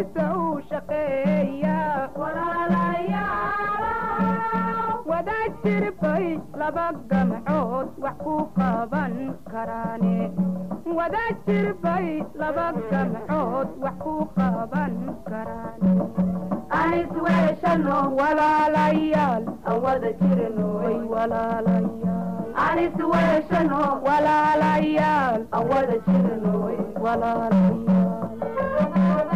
wadiisa u shaqeeya wada jirbay laba gamcood wax ku qaban karaane wada jirbay laba gamcood wax ku qaban karaane anisweeshano walaalayaal aan wada jirnoy way walaalayaal anisweeshano walaalayaal aan wada jirnoy walaalayaal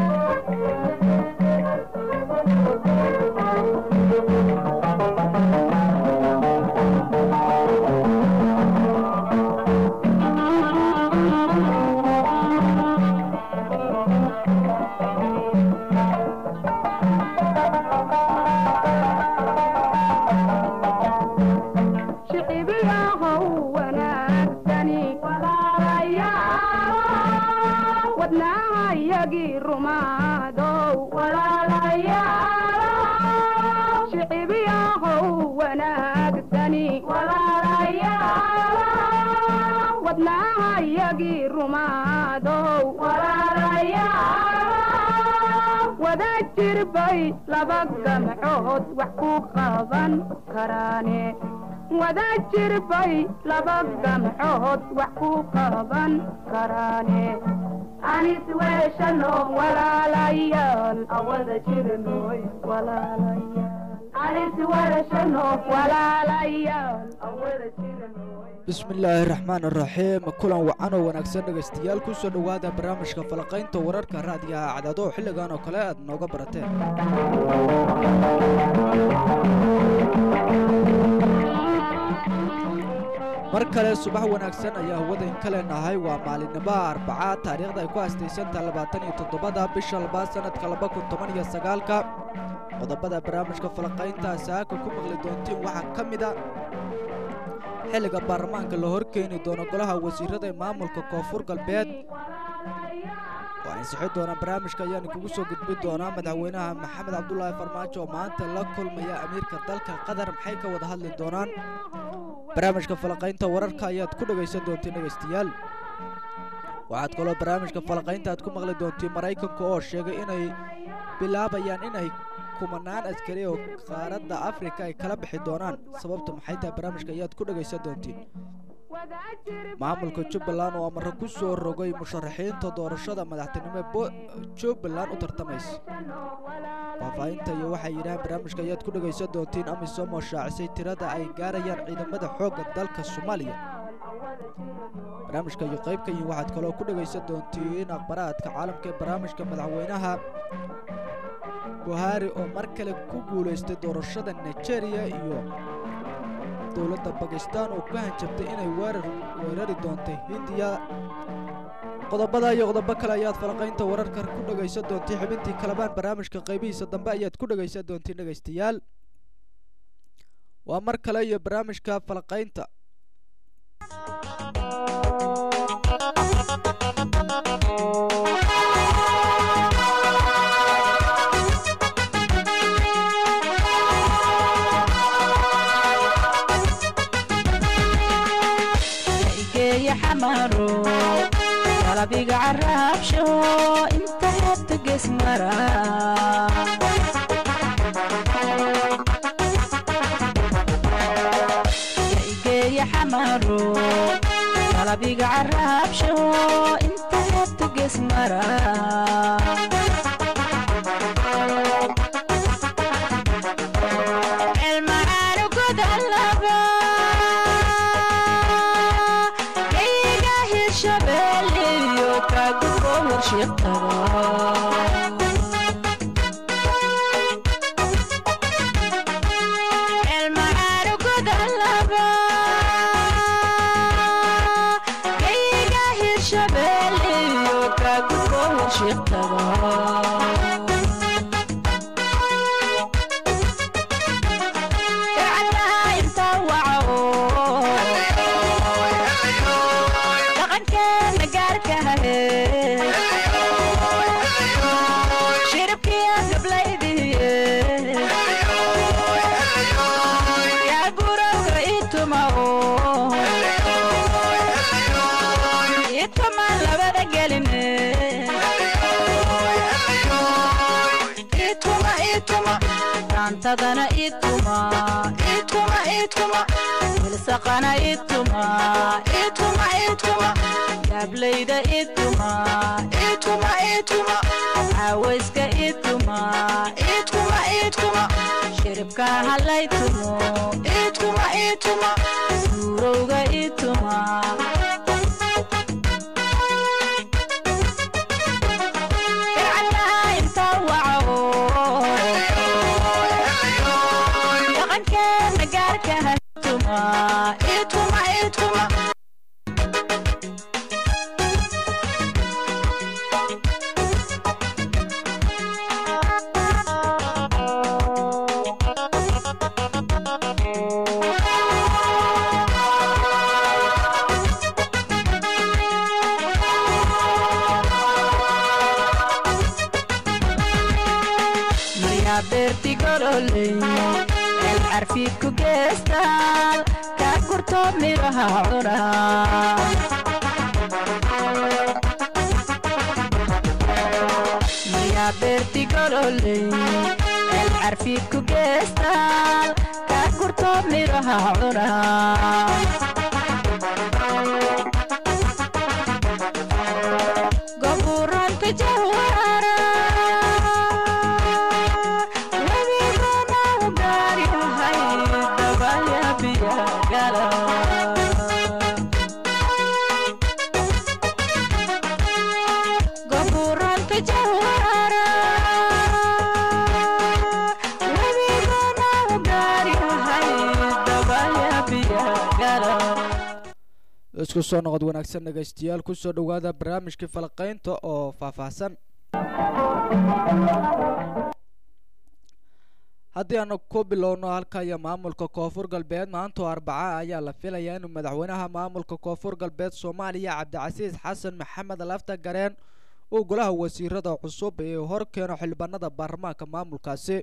shicibiyahow wanaagsani wadnaahayagii rumaadow shicibiyahow wanaagsani wadnaahayagii rumaadow wada jirbay laba gamcood wax ku qaban karaane wada jirbay laba gamcood wax ku qaban karaane anisweeshano walaalayaal aan wada jirnoy walaalayaal anisweeshano walaalayaal aan wada jirnoy bismillaahi raxmaan raxiim kulan wacan oo wanaagsan dhegaystayaal ku soo dhowaada barnaamijka falaqaynta wararka raadiyaha cadaado oo xilligan oo kale aad nooga barateen mar kale subax wanaagsan ayaa hawada in ka leenahay waa maalinnimaha arbacaad taariikhda ay ku haastaysantaha labaatan iyo toddobada bisha labaad sanadka laba kun toban iyo sagaalka qodobada barnaamijka falaqaynta saaka ku maqli doontiin waxaa ka mid a xilliga baarlamaanka la horkeeni doono golaha wasiirada ee maamulka koonfur galbeed oo ansixi doona barnaamijka ayaan kugu soo gudbin doonaa madaxweynaha maxamed cabdulaahi farmaajo oo maanta la kulmaya amiirka dalka qatar maxay ka wada hadli doonaan barnaamijka falaqaynta wararka ayaad ku dhegaysan doontiin dhegaystayaal waxaad kaloo barnaamijka falaqaynta aad ku maqli doontiin maraykanka oo sheegay inay bilaabayaan inay kumanaan askari oo qaaradda afrika ay kala bixi doonaan sababta maxay tahay barnaamijka ayaad ku dhegaysan doontiin maamulka jubbaland oo amare ku soo rogay musharaxiinta doorashada madaxtinimo ee jubbaland u tartamaysa faahfaahinta iyo waxay yidhahaan barnaamijka ayaad ku dhegaysan doontiin amisom oo shaacisay tirada ay gaarayaan ciidamada xoogga dalka soomaaliya barnaamijka iyo qaybka iyo waxaad kaloo ku dhegaysan doontiin akhbaraadka caalamka ee barnaamijka madaxweynaha buhari oo mar kale ku guulaystay doorashada nigeria iyo dowladda bakistan oo ku hanjabtay inay weerar weerari doontay hindiya qodobada iyo qodobo kale ayaad falaqaynta wararka ku dhegaysan doontay xubintii kalabaan barnaamijka qaybihiisa dambe ayaad ku dhegaysan doontiin dhegaystayaal waa mar kale iyo barnaamijka falaqaynta xamaro qalabiga caraabsho inta xebta gesmara igeeya xamaro qalabiga caraabsho inta xebta gesmara cilmacaanu godalaba kayga hirshabeeliyo kagubo warshiqtaga cilmacaanu godalaba kayga hirshabeeliyo kagubo warshiqtaga dhaqankeena gaarka hahe shiribkiya gablaydiye yaa gurowga ituma ituma labada geline maantadana ituma ituma ituma wilsaqana ituma ituma ituma yaablayda ituma ituma ituma caawayska ituma ituma ituma shiribka halaytumo ituma ituma suurowga ituma ircalaha inta waco dhaqankeena gaarka ha ituma ituma ituma maryaa beerti gololey el carfiid ku geestaal kaa gurto miraha cuna maryaa beerti gololey el carfiid ku geestaal kaa gurto miraha cuna goburanka jawara webigana ugaaryahay dabaya biyagala goburanka jawara webigana ugaaryahay dabaya biyagala isku soo noqod wanaagsan dhegaystayaal kusoo dhowaada barnaamijkii falaqaynta oo faahfaahsan haddii aanu ku bilowno halka iyo maamulka koonfur galbeed maanta oo arbaca ayaa la filayaa inuu madaxweynaha maamulka koonfur galbeed soomaaliya cabdicasiis xasan maxamed lafta gareen uu golaha wasiirada cusub ee hor keeno xildhibaanada baarlamaanka maamulkaasi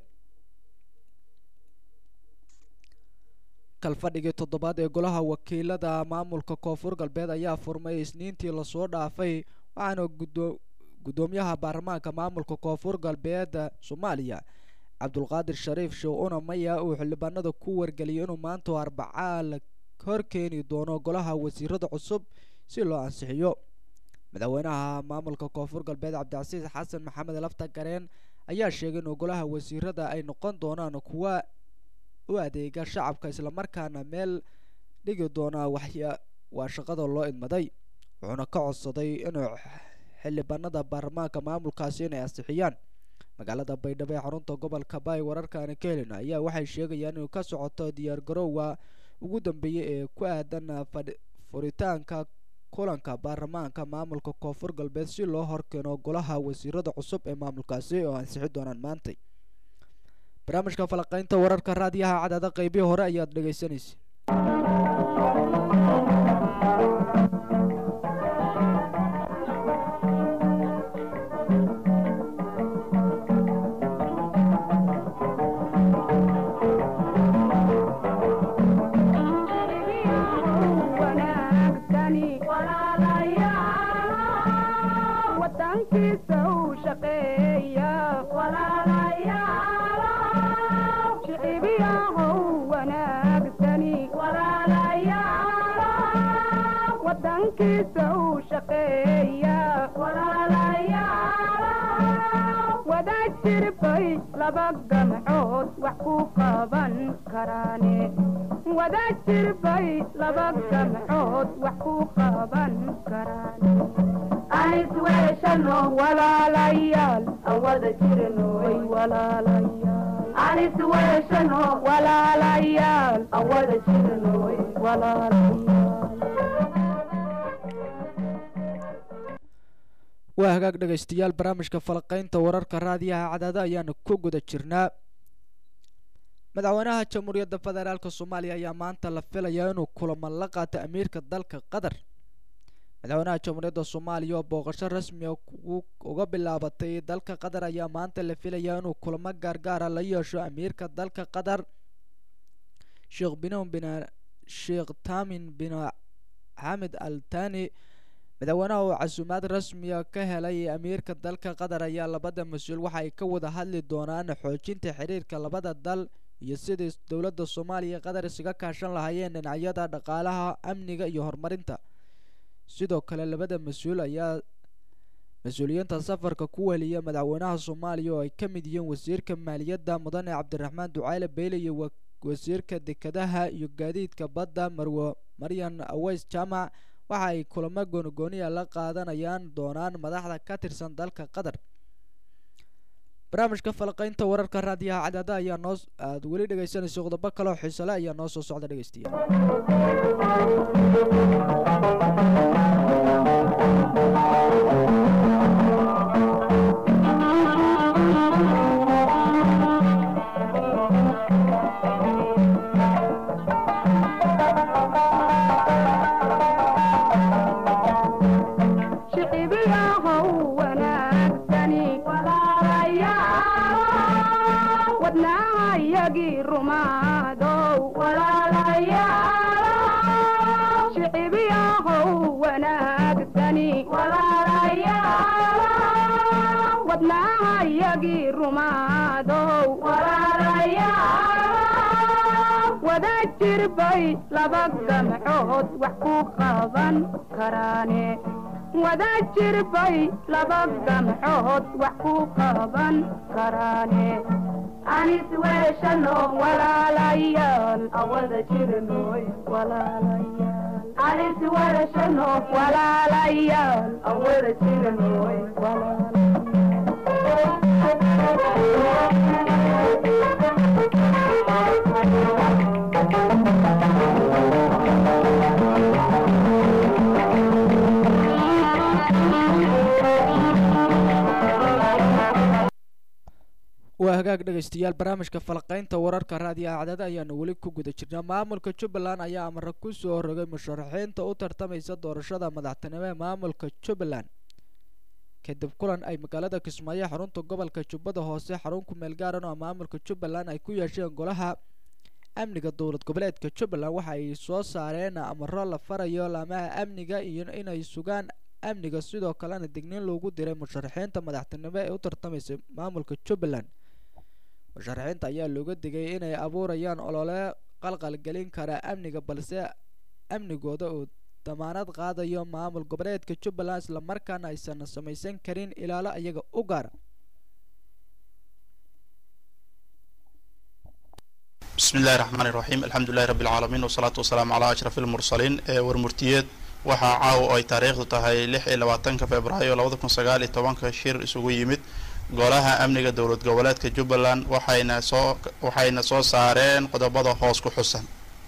kalfadhigii toddobaad ee golaha wakiilada maamulka koonfur galbeed ayaa furmay isniintii lasoo dhaafay waxaana gudo- guddoomiyaha baarlamaanka maamulka koonfur galbeed soomaaliya cabdulqaadir shariif sheekh maya uu xildhibaanada ku wargeliyay inuu maanta oo arbacaa la horkeeni doono golaha wasiirada cusub si loo ansixiyo madaxweynaha maamulka koonfur galbeed cabdicasiis xasan maxamed lafta gareen ayaa sheegay inuu golaha wasiirada ay noqon doonaan kuwa u adeega shacabka islamarkaana meel dhigi doonaa waxya waa shaqada loo idmaday wuxuuna ka codsaday inuu xildhibaanada baarlamaanka maamulkaasi inay ansixiyaan magaalada baydhabo ee xarunta gobolka baay wararkaani ka helina ayaa waxay sheegayaan inuu ka socoto diyaargarowga ugu dambeeyay ee ku aadan fadhi furitaanka kulanka baarlamaanka maamulka koonfur galbeed si loo horkeeno golaha wasiirada cusub ee maamulkaasi oo ansixi doonaan maantay barnaamijka falaqaynta wararka raadiyaha cadaada qeybihii hore ayaad dhegaysanaysa wanaagsani wadankiisa u shaqeeya shicibiyahow wanaagsani wadankiisa u shaqeeya wada jirbay laba gamcood wax ku qaban karaane wada jirbay laba gamcood wax ku qaban karaane anis weeshano walaalayaal aan wada jirano way walaalayaal anis weeshano walaalayaal aan wada jirano walaalayaal waa hagaag dhegaystayaal barnaamijka falaqaynta wararka raadiyaha cadaada ayaanu ku guda jirnaa madaxweynaha jamhuuriyadda federaalk soomaaliya ayaa maanta la filayaa inuu kulamo la qaato amiirka dalka qatar madaxweynaha jamhuuriyadda soomaaliya oo booqasho rasmiga uga bilaabatay dalka qatar ayaa maanta la filayaa inuu kulamo gaargaara la yeesho amiirka dalka qatar sheekh binon bin sheekh tamin bin xamed al tani madaxweynaha oo casuumaad rasmiya ka helay amiirka dalka qatar ayaa labada mas-uul waxa ay ka wada hadli doonaan xoojinta xiriirka labada dal iyo sidii dowladda soomaaliya qatar isaga kaashan lahaayeen dhinacyada dhaqaalaha amniga iyo horumarinta sidoo kale labada mas-uul ayaa mas-uuliyiinta safarka ku weliya madaxweynaha soomaaliya oo ay ka mid yihiin wasiirka maaliyadda mudane cabdiraxmaan ducayle beyle iyo wasiirka dekedaha iyo gaadiidka badda marwo maryan aweys jaamac waxa ay kulamo goonigooniya la qaadanayaan doonaan madaxda ka tirsan dalka qatar barnaamijka falaqaynta wararka raadiyaha cadaada ayaa noo aada weli dhegaysanayso qodobo kaleo xiisole ayaa noo soo socda dhegeystayaal shicibiyahow wanaagsani walaalayaal wadnaahayagii rumaadow walaalayaal shicibiyahow wanaagsani walaalayaal wadnaahayagii rumaadow walaalayaal wada jirbay laba gamcood wax ku qaban karaane wada jirbay laba gamcood wax ku qaban karaane anis weeshano walaalayaal awada jirnoy walaalayaal anis weeshano walaalayaal awada jirnoy waa hagaag dhegaystayaal barnaamijka falaqaynta wararka raadiyaha cadada ayaanu weli ku guda jirnaa maamulka jubbaland ayaa amare ku soo rogay musharaxiinta u tartamaysa doorashada madaxtinimo ee maamulka jubbaland kadib kulan ay magaalada kismaayo xarunta gobolka jubbada hoose xarun ku meel gaaran oo maamulka jubbaland ay ku yeesheen golaha amniga dowlad goboleedka jubbaland waxa ay soo saareen amaro la farayo laamaha amniga iyo inay sugaan amniga sidoo kalena digniin loogu diray musharaxiinta madaxtinimo ee u tartamaysa maamulka jubbaland musharaxiinta ayaa looga digay inay abuurayaan olole qalqalgelin kara amniga balse amnigooda uu damaanad qaadayo maamul goboleedka jubbaland islamarkaana aysan samaysan karin ilaalo iyaga u gaara بسم الله الرحمن الرحيم الحمد لله رب العالمين والصلاة والسلام على أشرف المرسلين ee warmurtiyeed waxaa caawa oo ay taariikhdu tahay lix iyo labaatanka februaayo labada kun sagaal iyo tobanka shir isugu yimid golaha amniga dowlad goboleedka jubbaland waxayna soo waxayna soo saareen qodobada hoos ku xusan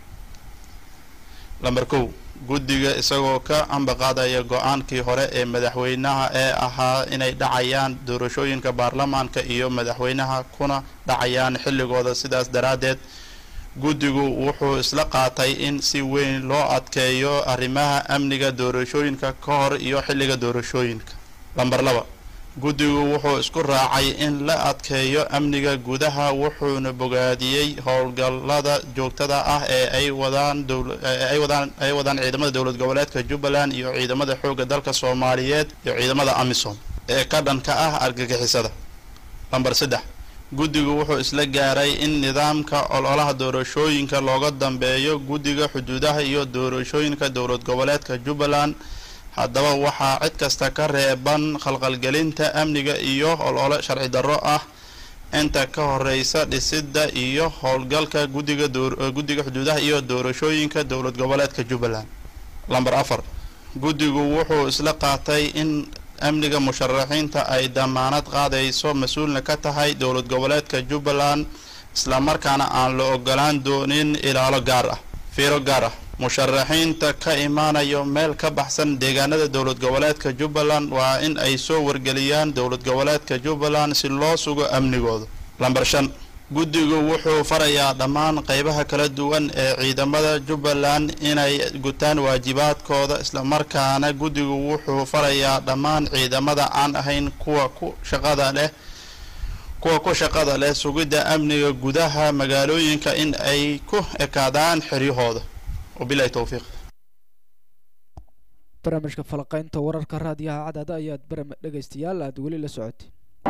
lamber kow guddiga isagoo ka ambaqaadaya go-aankii hore ee madaxweynaha ee ahaa inay dhacayaan doorashooyinka baarlamaanka iyo madaxweynaha kuna dhacayaan xilligooda sidaas daraaddeed guddigu wuxuu isla qaatay in si weyn loo adkeeyo arrimaha amniga doorashooyinka ka hor iyo xilliga doorashooyinka lamber laba guddigu wuxuu isku raacay in la adkeeyo amniga gudaha wuxuuna bogaadiyey howlgallada joogtada ah ee ay wadaan ay wadaan ay wadaan ciidamada dowlad goboleedka jubbaland iyo ciidamada xoogga dalka soomaaliyeed iyo ciidamada amisom ee ka dhanka ah argagixisada lamber saddex guddigu wuxuu isla gaaray in nidaamka ololaha doorashooyinka looga dambeeyo guddiga xuduudaha iyo doorashooyinka dowlad goboleedka jubbaland haddaba waxaa cid kasta ka reeban khalqalgelinta amniga iyo olole sharci darro ah inta ka horeysa dhisidda iyo howlgalka guddiga guddiga xuduudaha iyo doorashooyinka dowlad goboleedka jubbaland lamber afar guddigu wuxuu isla qaatay in amniga musharaxiinta ay damaanad qaadayso mas-uulna ka tahay dowlad goboleedka jubbaland islamarkaana aan la ogolaan doonin ilaalo gaar ah fiiro gaar ah musharaxiinta ka imaanayo meel ka baxsan deegaanada dowlad goboleedka jubbaland waa in ay soo wargeliyaan dowlad goboleedka jubbaland si loo sugo amnigooda lamber shan guddigu wuxuu farayaa dhammaan qeybaha kala duwan ee ciidamada jubbaland inay gutaan waajibaadkooda islamarkaana guddigu wuxuu farayaa dhammaan ciidamada aan ahayn kuwa ku shaqada leh kuwa ku shaqada leh sugidda amniga gudaha magaalooyinka in ay ku ekaadaan xeryahooda wabilahi towfiiq barnaamijka falaqaynta wararka raadiyaha cadaada ayaad bara dhegaystayaal aada weli la socotay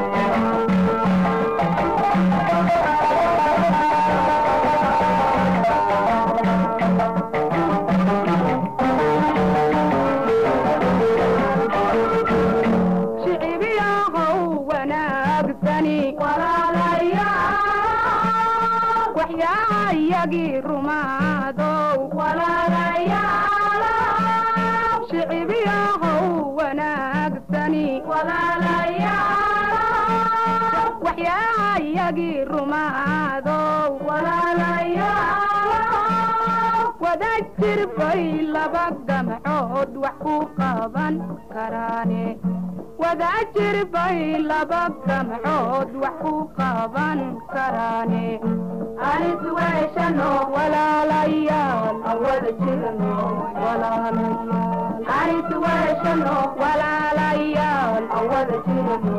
shicibiyahow wanaagsani walaalayaal waxyaayagii rumaadow walaalayaal shicibiyahow wanaagsani walaalayaal waxyaayagii rumaadow walaalayaal wada jirbay laba gamcood wax ku qaban karaane wada jirbay laba gamcood wax ku qaban karaane anis weeshano walaalayaal awada jirano walaalayaal anis weeshano walaalayaal awada jirano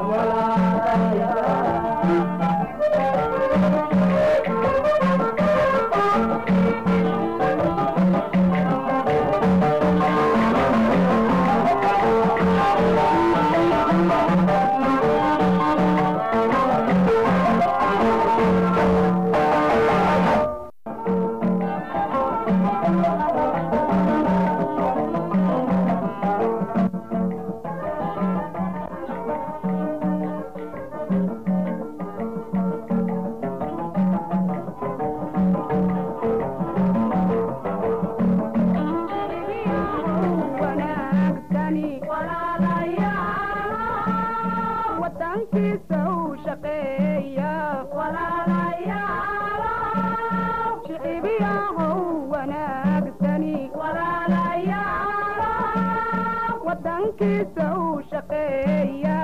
wanaagsani wadankiisa u shaqeeya shicibiyahow wanaagsani wadankiisa u shaqeeya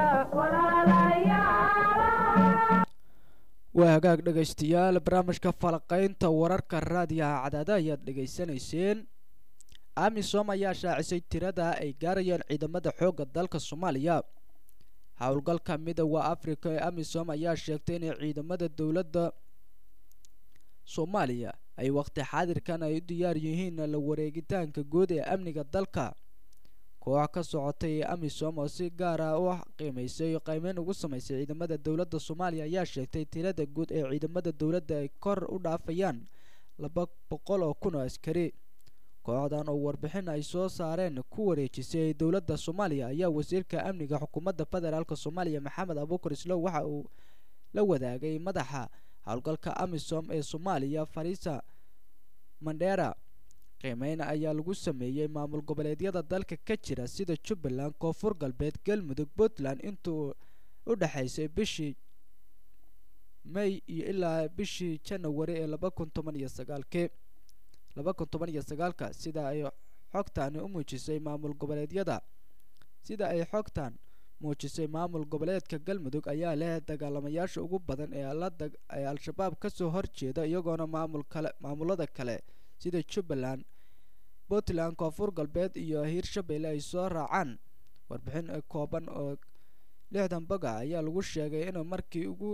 waa hagaag dhegaystayaal barnaamijka falaqaynta wararka raadiyaha cadaada ayaad dhegaysanayseen amisom ayaa shaacisay tirada ay gaarayaan ciidamada xoogga dalka soomaaliya howlgalka midooda africa ee amisom ayaa sheegtay inay ciidamada dowladda soomaaliya ay waqti xaadirkan ay u diyaar yihiin la wareegitaanka guud ee amniga dalka koox ka socotay ee amisom oo si gaar ah u qiimeysay qiimeyn ugu sameysay ciidamada dowladda soomaaliya ayaa sheegtay tirada guud ee ciidamada dowladda ay kor u dhaafayaan laba boqol oo kun oo askari kooxdan oo warbixin ay soo saareen ku wareejisay dowladda soomaaliya ayaa wasiirka amniga xukuumadda federaalk soomaaliya maxamed abuukar islow waxa uu la wadaagay madaxa howlgalka amisom ee soomaaliya farisa mandheera qiimeyn ayaa lagu sameeyey maamul goboleedyada dalka ka jira sida jubbaland koonfur galbeed galmudug puntland intuu u dhexaysay bishii may iyo ilaa bishii janawari ee laba kun toban iyo sagaalkii laba kun toban iyo sagaalka sida ay xogtani u muujisay maamul goboleedyada sida ay xogtan muujisay maamul goboleedka galmudug ayaa leh dagaalamayaasha ugu badan ee la dag ee al-shabaab kasoo horjeeda iyagoona maamul kale maamulada kale sida jubbaland puntland koonfur galbeed iyo hiirshabelle ay soo raacaan warbixin kooban oo lixdan boga ayaa lagu sheegay in markii ugu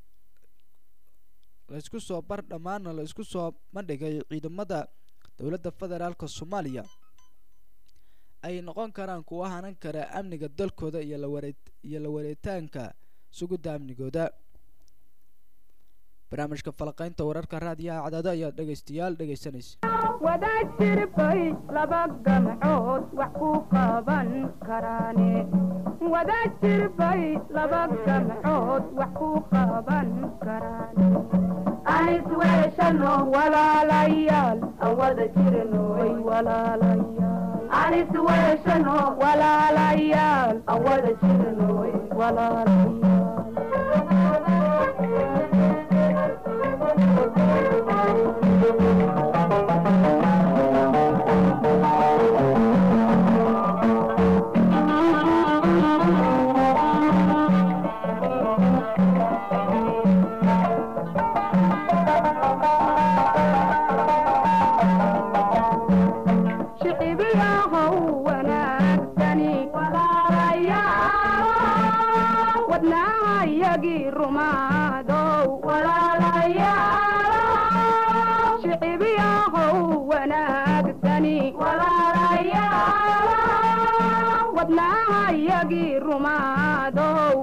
laisku soo bar dhammaana la isku soo bandhigay ciidamada dowladda federaalk soomaaliya ay noqon karaan kuwa hanan kara amniga dalkooda iyo laware iyo la wareetaanka sugidda amnigooda barnaamijka falaqaynta wararka raadiyaha cadaado ayaa dhegaystayaal dhegaysanaysa wada jirbay laba gamcood wax ku qaban karaane wada jirbay laba gamcood wax ku qaban karaane anis weeshano walaalayaal awada jirano way walaalayaal anis weeshano walaalayaal awada jirano walaalayaal shicibiyahow wanaagsani wadnaayagii rumaadow shicibiyahow wanaagsani naahayagii rumaadow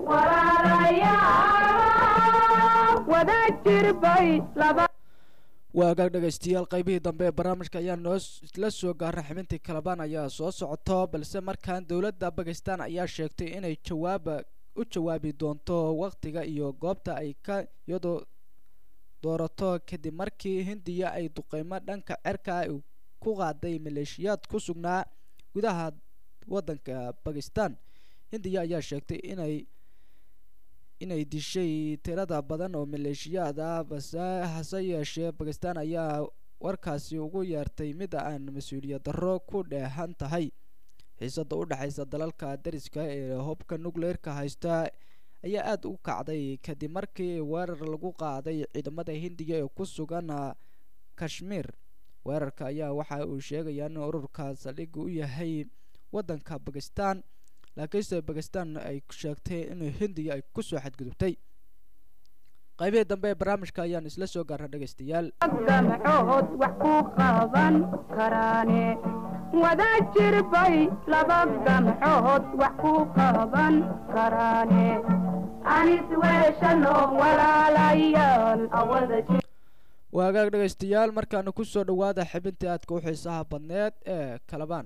wada jirbay laba waagaag dhegaystayaal qaybihii dambe ee barnaamijka ayaa noo la soo gaara xibintii kalabaan ayaa soo socoto balse markaan dowladda bakistan ayaa sheegtay inay jawaaba u jawaabi doonto waqtiga iyo goobta ay ka iyadoo doorato kadib markii hindiya ay duqeymo dhanka cerka ay ku qaaday maleeshiyaad ku sugnaa gudaha waddanka bakistan hindiya ayaa sheegtay inay inay dishay tirada badan oo maleeshiyaad ah base hase yeeshee bakistan ayaa warkaasi ugu yeertay mid aan mas-uuliyad darro ku dheehan tahay xiisada u dhexaysa dalalka dariska ee hubka nucleerka haysta ayaa aada u kacday kadib markii weerar lagu qaaday ciidamada hindiya ee ku sugan kashmiir weerarka ayaa waxa uu sheegayaa in ururka saldhigga u yahay waddanka bakistan laakiinse bakistan ay sheegtay in hindiya ay kusoo xadgudubtay qaybihii dambe ee barnaamijka ayaan isla soo gaarna dhegaystayaal gamcood wax ku qaban karaane wada jirbay laba gamcood wax ku qaban karaane anis weeshano walaalayaal awada jir waagaag dhegaystayaal markaana kusoo dhawaada xibintii aadka u xiisaha badneed ee kalabaan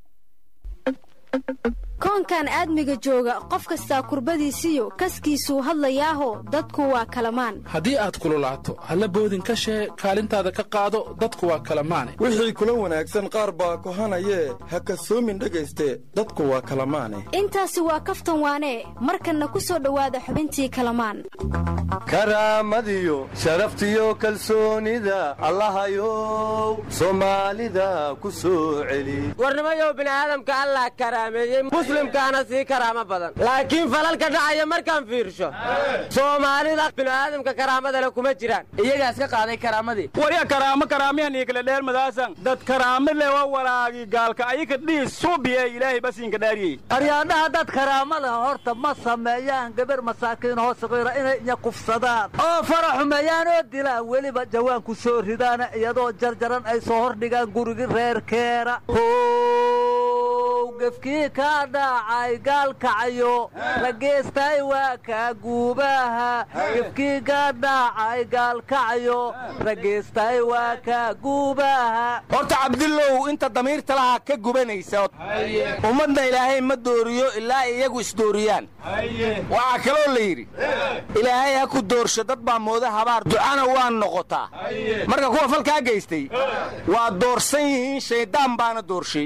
koonkan aadmiga jooga qof kastaa kurbadiisiyo kaskiisuu hadlayaaho dadku waa kalamaan haddii aad kululaato halla boodin ka shee kaalintaada ka qaado dadku waa kala maane wixii kula wanaagsan qaar baa kohanayee ha kasoomin dhegayste dadku waa kala maane intaasi waa kaftan waanee markanna ku soo dhowaada xubintii kalamaan karaamadiyo sharaftiyo kalsoonida allahayow soomaalida ku soo celi warnimayow bini'aadamka allah karaameeyey muslimkaana sii karaamo badan laakiin falalka dhacaya markaan fiirsho soomaalida bini'aadamka karaamada le kuma jiraan iyagaas ka qaaday karaamadii warya karaamo karaamiyan iyo kala dheer madaasan dad karaamo le waa walaagi gaalka ayika dhiis suubiye ilaahay basiinka dhaariyey aryaadhaha dad karaamada horta ma sameeyaan gabar masaakiin hoo saqiira inay inyaqufsadaan oo fara xumeeyaan oo dilaan weliba jawaan ku soo ridaana iyadoo jarjaran ay soo hordhigaan gurigi reerkeena gefkii kaa dhaacay gaalkacayo rageestay waa kaa guubaha gefkii kaa dhaacay gaalkacayo rageestay waa kaa guubaha horta cabdillow inta damiirta lahaa ka gubanaysa ummadna ilaahay ma dooriyo ilaa iyagu isdooriyaan waxaa kaloo la yidhi ilaahay ha ku doorsho dad baa mooda habaar ducana waa noqotaa marka kuwa falkaa geystay waa doorsan yihiin shayddaan baana doorshay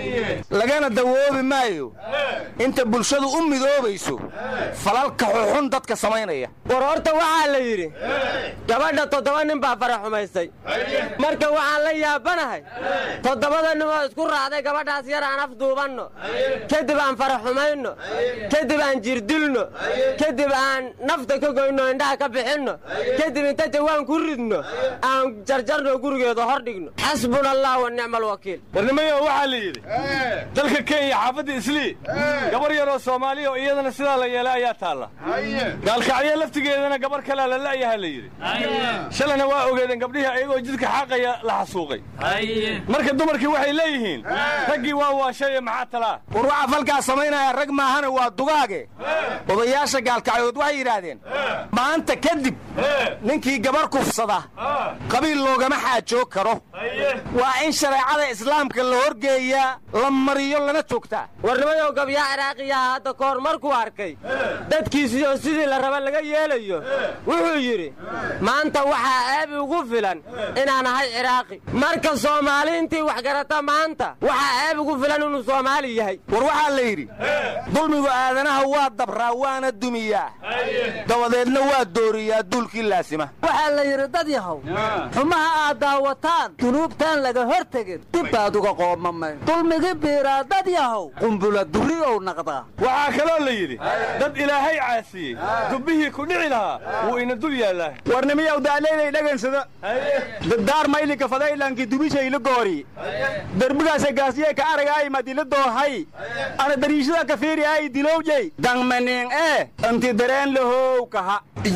lagana dawoobi maayo inta bulshadu u midoobayso falalka xuxun dadka samaynaya war horta waxaa la yidhi gabadha toddoba nin baa fara xumaystay marka waxaan la yaabanahay toddobada ninoo isku raacday gabadhaas yar aan afduubanno kadib aan fara xumayno kadib aan jirdilno kadib aan nafta ka goyno indhaha ka bixinno kadib inta jawaan ku ridno aan jarjarno gurigeeda hor dhigno xasbuna allah wa nicma alwakiil warnimayo waxaa la yidhi dalka kenya xaafadda islii gabar yaroo soomaaliya oo iyadana sidaa la yeelay ayaa taalla gaalkacyo laftigeedana gabar kalea la la'yaha la yidhi shalayna waa ogeedeen gabdhihii ayagoo jidka xaaqaya la xasuuqay marka dumarkii waxay leeyihiin raggii waa waashaye maxaa talaa war waxaa falkaa samaynaya rag maahana waa dugaage odayaasha gaalkacyood waxay yidhaahdeen maanta kadib ninkii gabar kufsada qabiil loogama xaajoog karo waa in shareecada islaamka la horgeeyaa la mariyo lana joogtaa warnimayow gabyaa ciraaqiyaha hadda ka hor markuu arkay dadkiisiyo sidii la raba laga yeelayo wuxuu yidhi maanta waxaa ceebi ugu filan inaan ahay ciraaqi marka soomaali intii wax garata maanta waxaa ceeb ugu filan inuu soomaali yahay war waxaa la yidhi dulmigu aadanaha waa dabraa waana dumiyaa dabadeedna waa dooriyaa duulkii laasima waxaa la yidhi dad yahow xumaha aad daawataan dunuubtaan laga hor tegin dib baad uga qoomamay dulmigi biiraa dad yahow qumbula duri ou naqdaa waxaa kaloo la yidhi dad ilaahay caasiyey dubbihii ku dhici lahaa wuu ina dul yaallaa warnimiyow daaleylay dhagansada daddaar maylinka fadaylankii dubishayla goori derbigaasa gaasiye ka aragaay madila doohay ana dariishada ka fiiriyaay dilowjay dangmaning ee anti dareen lahow kaha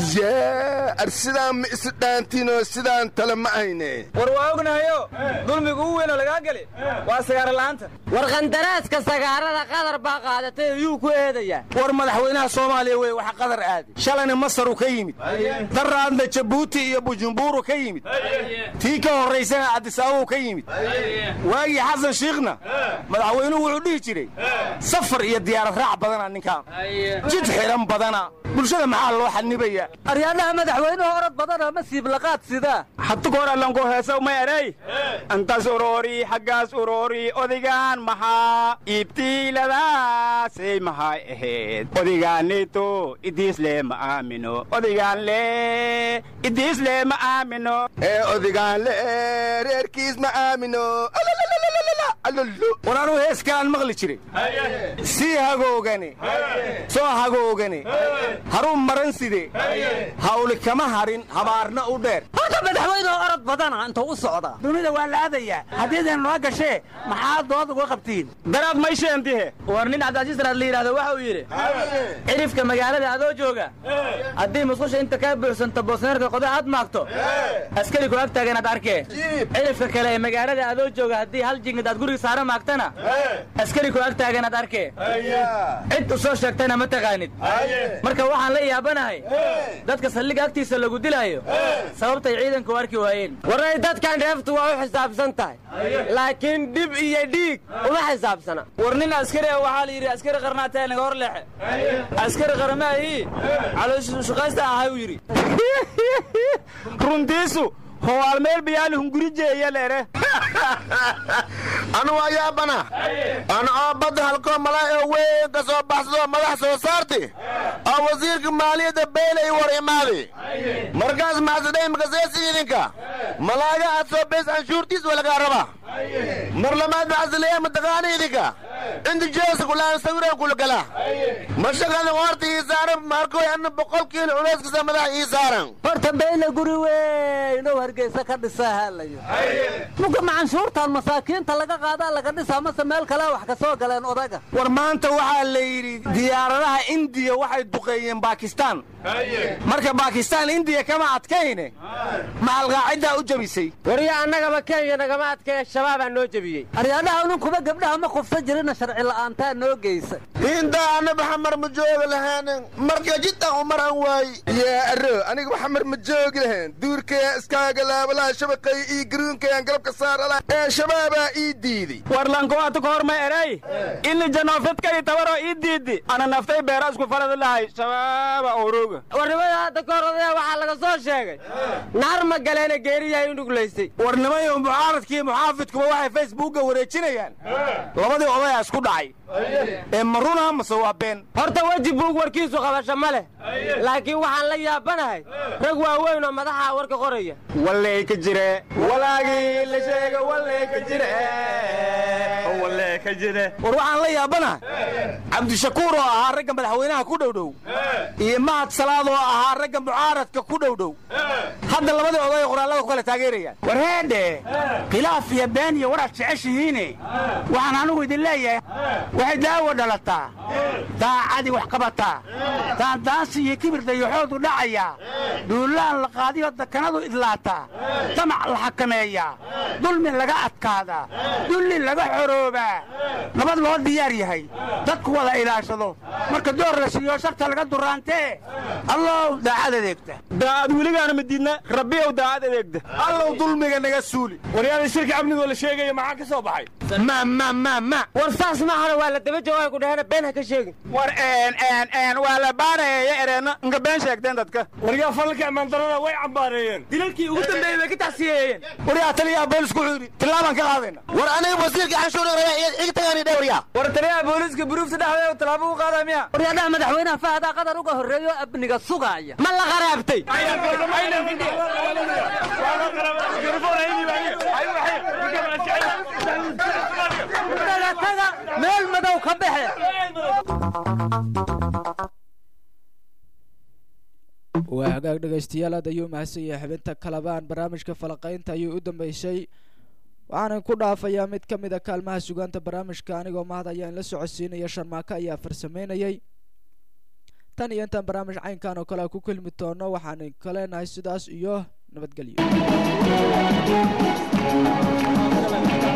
yaa ar sidaan ma isi dhaantiinoo sidaan tale ma hayne war waa ognahayo dulmigu u weynoo lagaa geli waa sagaarola'aanta war qandaraaska sagaarada qadar baa qaadatay yuu ku eedayaa war madaxweynaha soomaaliya wey wax qadar aadi shalayna masaru ka yimid daraadna jabuuti iyo bujumburu ka yimid tii ka horraysana cabdisaabuu ka yimid waagii xasan shiikhna madaxweynuhu wuxuu dhihi jiray safar iyo diyaarad raac badana ninkaan jid xidhan badana bulshada maxaa loo xanibaya aryaadaha madaxweynuhu orod badana ma siiblaqaad sidaa hatu goor allanku heesaw ma eray antas uroori xaggaas uroori odigaan maxaa iibtiiladaasay maxay ahayd odigaanito idiisle ma aamino odigaan le idiisle ma aamino ee odigaan le reerkiis ma aamino war anuu heeskaan maqli jiray sii hagoogane soo hagoogane haruu maran side hawli kama harin habaarna u dheer horta madaxweynuhu orod badana intuu u socdaa dunida waa la aadayaa haddiidan noo gashee maxaa dood uga qabtiin daraad maysheentihe war nin cabdicasiis daraad la yidhahdo waxa uu yidhi cirifka magaalada adoo jooga haddii musqusha inta kaa buuxsanto boosneerka qoda aad maagto askari ku ag taagan aad arkee cirifka kale ee magaalada adoo jooga haddii hal jingid aad guriga saara maagtana askari ku ag taagan aad arkee cid u soo sheegtayna ma taqaanid marka waxaan la yaabanahay dadka saldhigga agtiisa lagu dilaayo sababtay ciidanku u arki waayeen waray dadkan dheeftu waa u xisaabsan tahay laakiin dhib iyo dhiig uma xisaabsana war nin askari ah waxaa la yidhi askari qarnaatee naga hor leexe askari qaramaahii calooshaqaysta ahay uu yidhi runtiisu howaal meel bayaali hungurijeeya leere anu waa yaabana ana oo badda halkoo malaa oo weyn ka soo baxsadoo madax soo saarti oo wasiirka maaliyadda beylay war imaadi markaas maxsadhay makaseesi idinka malaaga aad soo beys anshuurtiis waa lagaa rabaa mar lamaad maxsaleeya mataqaana idinka inta jeesa kulaan sawiraan kula gala mashaqada horta ii saaran markoy anna boqol kiilo culeyskasa madax ii saaran horta beyle guri weyn oo hargeysa ka dhisaa haalayo muga macanshuurtan masaakiinta laga qaadaa laga dhisaa mase meel kale wax ka soo galeen odaga war maanta waxaa la yidhi diyaaradaha indiya waxay duqeeyeen baakistaan marka baakistaan indiya kama adkayne maxalqaaciddaa u jabisay warya annagaba kenya nagama adkaya shabaabaa noo jebiyey aryaadaha ununkuba gabdhaha ma kufsa jirina sharci la'aantaa noo geysa intaa anna baxamar ma joogi lahayn marka jiddan u maran waay yaa arro aniga baxamar ma joogi lahayn duurkaya iskaaga laabalaha shabaqay ii garuunkayaan galabka saarala ee shabaabaa ii diiday warlankoata ka hor ma eray ini janoofidka ii tabaroo ii diidi ana naftay beera isku faladi lahay shabaaba orooga warnimada hadda ka hor odaya waxaa laga soo sheegay naar ma galeena geeriyahay u dhuglaystay warnimayo mucaaradkii muxaafidkuba waxay facebookga wareejinayaan labadii odayaa isku dhacay ee ma runa mase waa been horta weji buug warkiisu qabasho ma leh laakiin waxaan la yaabanahay rag waaweyn oo madaxa warka qoraya walley ka jire walaagii la sheega walley ka jire walley ka jire war waxaan la yaabanahay cabdishakuur oo ahaa ragga madaxweynaha ku dhowdhow iyo mahad salaad oo ahaa ragga mucaaradka ku dhowdhow hadda labadii oday qoraallada ku kala taageerayaan war heedhe khilaaf iyo been iyo waraad jeceshihiine waxaan anigu idin leeyahay waxay daawo dhalataa daacadii wax qabataa daandaansi iyo kibir dayaxoodu dhacayaa duulaan la qaadiyo dakanadu idlaataa damac la xakameeyaa dulmi laga adkaadaa dulli laga xoroobaa nabad loo diyaar yahay dadku wada ilaashado marka door la siiyo sharta laga duraantee allow daacad adeegta daacad weligaana madiidna rabbiyow daacad adeegda allow dulmiga naga suuli waryaada shirka amnigoo la sheegaya maxaa ka soo baxay ma ma ma ma war saas maahana waa la daba jawaabi ku dhahena been ha ka sheegin war een een een waa la baaraya ereenna inka been sheegteen dadka waryaa falalka imaandarada way cambaareeyeen dilalkii ugu dambeeyey bay ka taxsiyeeyeen waryaa taliyaha boolisku wuxuu yidhi tillaabaan ka qaadayna war aniga wasiirka canshuur iga tagaani dhe waryaa war taliyaha booliiska buruufta dhexdeeda tallaabo u qaadaa miya waryaadaha madaxweynaha fahadaa qadar uga horreeyo amniga sugaaya ma la qaraabtay taga meel madow ka baxe waa hagaag dhegaystayaal aad ayuu mahadsan yahay xubinta kalabaan barnaamijka falaqaynta ayuu u dambeysay waxaanan ku dhaafayaa mid ka mid a kaalmaha sugaanta barnaamijka anigoo mahad ayaa in la socodsiinaya sharmaako ayaa farsameynayay tan iyo intaan barnaamij caynkan oo kale ku kelmi doono waxaan ka leenahay sidaas iyo nabadgelyo